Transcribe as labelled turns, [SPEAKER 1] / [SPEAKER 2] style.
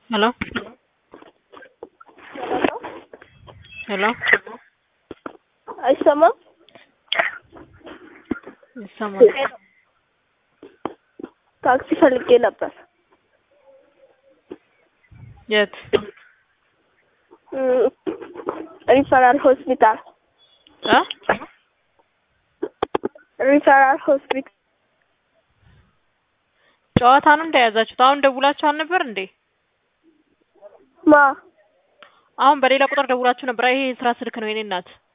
[SPEAKER 1] Hello? Hello?
[SPEAKER 2] አይሰማም?
[SPEAKER 1] ይሰማል።
[SPEAKER 2] ታክሲ ፈልጌ ነበር።
[SPEAKER 1] የት?
[SPEAKER 2] እም፣ ሪፈራል ሆስፒታል
[SPEAKER 1] እ
[SPEAKER 2] ሪፈራል ሆስፒታል
[SPEAKER 1] ጨዋታ ነው እንደያዛችሁት? አሁን ደውላችሁ አልነበር እንዴ?
[SPEAKER 2] ማ
[SPEAKER 1] አሁን በሌላ ቁጥር ደውላችሁ ነበር። ይሄ የስራ ስልክ ነው የኔ እናት።